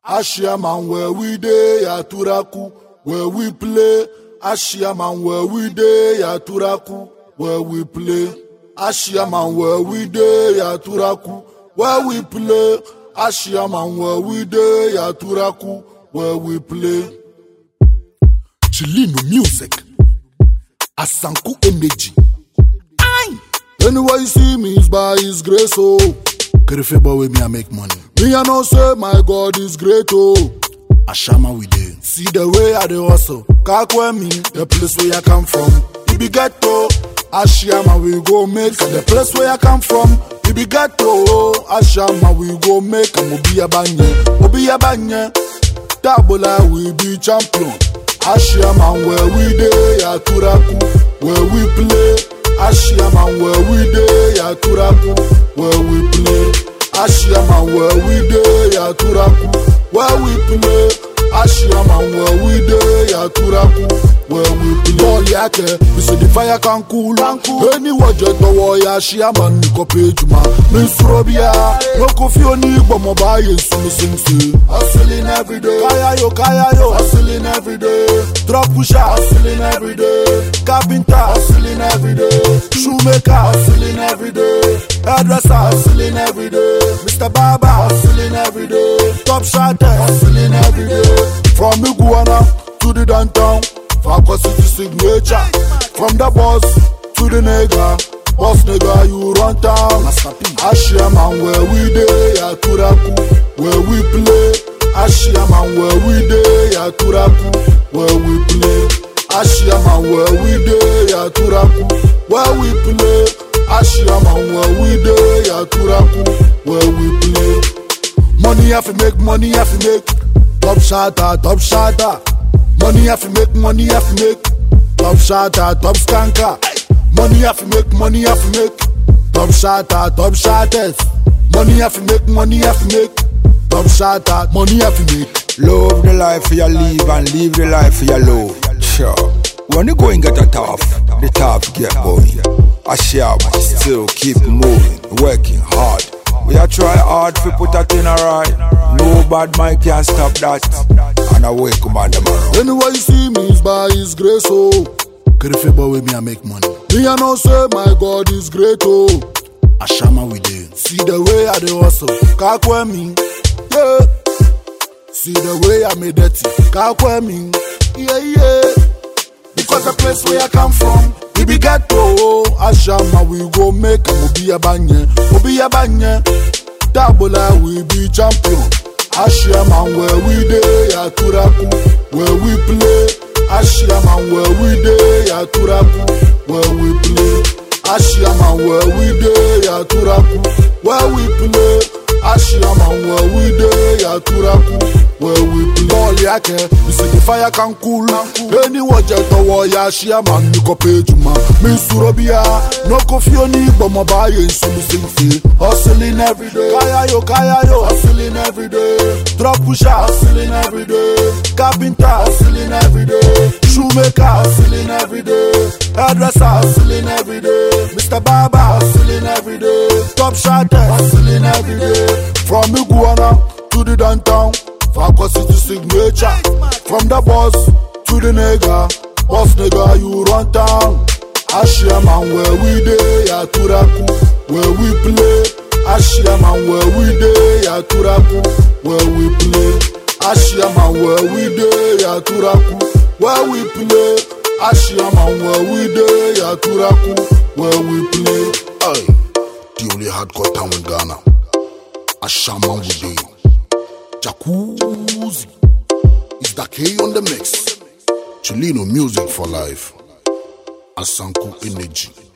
Ashiaman where we dey Aturaku, where we play. Ashiaman where we dey Aturaku, where we play. Ashiaman where we dey Aturaku, where we play. Ashiaman where we dey Aturaku, where we play. Chilino music. Asanku energy. Aye. Anywhere you see me is by his grace, oh. Kerefeba way me I make money. Me I know say my God is great, oh. Ashama we dey. See the way I dey hustle. Kakwe me, the place where I come from. It be ghetto. Ashama we go make the place where I come from. It be ghetto. Ashama we go make. Obi abanye, obi abanye. Dabola we be champion. Ashiaman where we dey Aturaku, where we play. Ashiaman where we dey Aturaku, where we play. Ashiaman where we dey Aturaku, where we play. Ashiaman where we dey Aturaku, where we play. Bọ́ọ̀lì akẹ́, bísí the fire can cool. Ẹni wọ̀jẹ̀ tọwọ́ ya Ashiaman ní kò pé jùmọ̀. Mi sọ̀rọ̀ bí a, lóko fi oní gbọ̀mọ̀ báyé sunu sínsìn. Hustling every day. Kayayo, kayayo. Hustling every day. Drop pusher. Hustling every day. Carpenter. Hustling every day. Shoemaker. Hustling every day. Hairdresser. Hustling every day. Mr. Barber. Hustling every day. Top shotter. Hustling every day. From Iguana to the downtown. Falcon City signature. From the boss to the nigga. Boss nigga, you run town. Ashiaman where we dey Aturaku, where we play. Ashiaman where we dey Aturaku, where we play. Ashiaman where we dey Aturaku, where we play. Ashiaman where we dey Aturaku, where we play. Money have to make, money have to make. Top shotter, top shotter. Money have to make, money have to make. Top shotter, top skanker. Money have to make, money have to make. Top shotter, top shotters. Money have to make, money have to make. Top shotter, money have to make. Love the life you live and live the life you love. Sure. When you go and get a tough, the tough get going. I shall but still keep moving, working hard. We are try hard to put that in alright. No bad mind can stop that. And I wake up on them around. Anywhere you see me is by his grace, oh. Kerefeba way me I make money. Me I know say my God is great, oh. Ashama we dey. See the way I dey hustle, kakwe me, yeah. See the way I made dirty, kakwe me, yeah yeah. Because the place where I come from, we be ghetto, oh. Ashama we go make Obi abanye, Obi abanye. Dabola we be champion. Ashiaman where we dey Aturaku, where we play. Ashiaman where we dey Aturaku, where we play. Ashiaman where we dey Aturaku, where we play. Ashiaman where we dey Aturaku, where we play. Bọ́ọ̀lì akẹ́, bísí the fire can cool. Ẹni wọ̀jẹ̀ tọwọ́ ya Ashiaman ní kò pé jùmọ̀. Mi sùrọ̀ bí a, n'oko fi oní gbọ̀mọ̀ báyé ìsúnmi sí ń fi. Hustling every day. Kayayo, kayayo. Hustling every day. Drop pusher. Hustling every day. Carpenter. Hustling every day. Shoemaker. Hustling every day. Hairdresser. Hustling every day. Mr. Barber. Hustling every day. Top shotter. Hustling every day. From Iguana to the downtown. Falcon City signature. From the boss to the nigga. Boss nigga, you run town. Ashiaman where we dey Aturaku, where we play. Ashiaman where we dey Aturaku, where we play. Ashiaman where we dey Aturaku, where we play. Ashiaman where we dey Aturaku, where we play. Aye, the only hardcore town in Ghana. Ashaman we dey. Jacuzzi is the K on the mix. Chilino music for life. Asanku energy.